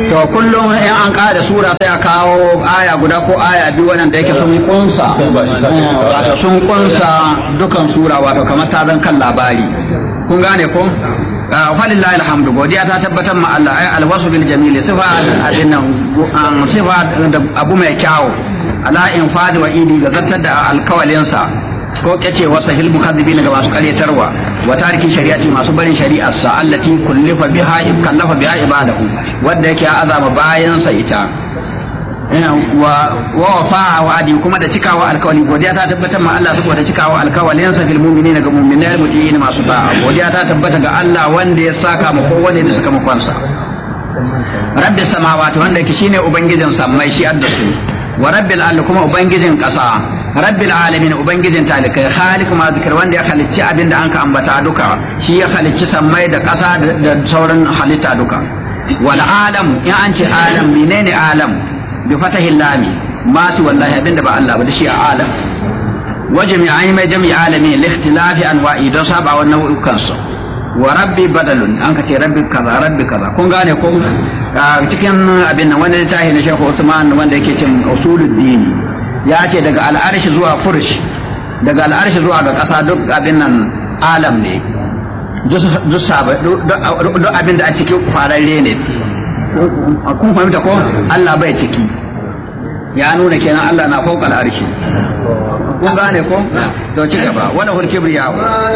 to kullum in an ƙara sura sai a kawo aya guda ko aya biyu wannan da yake sun kunsa wato sun kunsa dukan sura wato kamar ta zan kan labari kun gane ko falillahi alhamdu godiya ta tabbatar ma Allah ay alwasu bil jamil sifa abin nan sifa da abu mai kyawu ala infadi wa idi ga zartar da alkawalinsa ko kace wasa hil mukazzibina ga masu karyatarwa wa tariki shari'ati masu barin shari'ar sa allati kullifa biha kallafa biha ibadahu wanda yake azama bayan sa ita wa wa fa'a wa'adi kuma da cikawa alkawali godiya ta tabbatar ma Allah saboda cikawa alkawalin sa fil mu'minina ga mu'minai mutiyin masu da'a godiya ta tabbata ga Allah wanda ya saka mu kowane da suka makonsa rabbi samawati wanda yake shine ubangijin sammai shi adda su wa rabbil ardi kuma ubangijin kasa rabbil alamin ubangijin talikai khaliq ma zikir wanda ya halicci abinda an ka ambata duka shi ya halicci sammai da kasa da sauran halitta duka wal alam in an ce alam menene alam bi fatahi lami ma su wallahi abinda ba Allah ba da shi a alam wa jami'ai mai jami'i alami li ikhtilafi anwa'i don saba wa nau'ukan su wa rabbi badalun an ka ce rabbi kaza rabbi kaza kun gane ko cikin abin nan wanda littafi na Sheikh Usman wanda yake cin usuluddin ya ce daga al'arshi zuwa fursh daga al'arshi zuwa ga ƙasa duk abin nan alam ne duk abin da a cikin fararre ne kun fahimta ko Allah bai ciki ya nuna kenan Allah na fauka al'arshi kun gane ko to ci gaba wala hul kibriya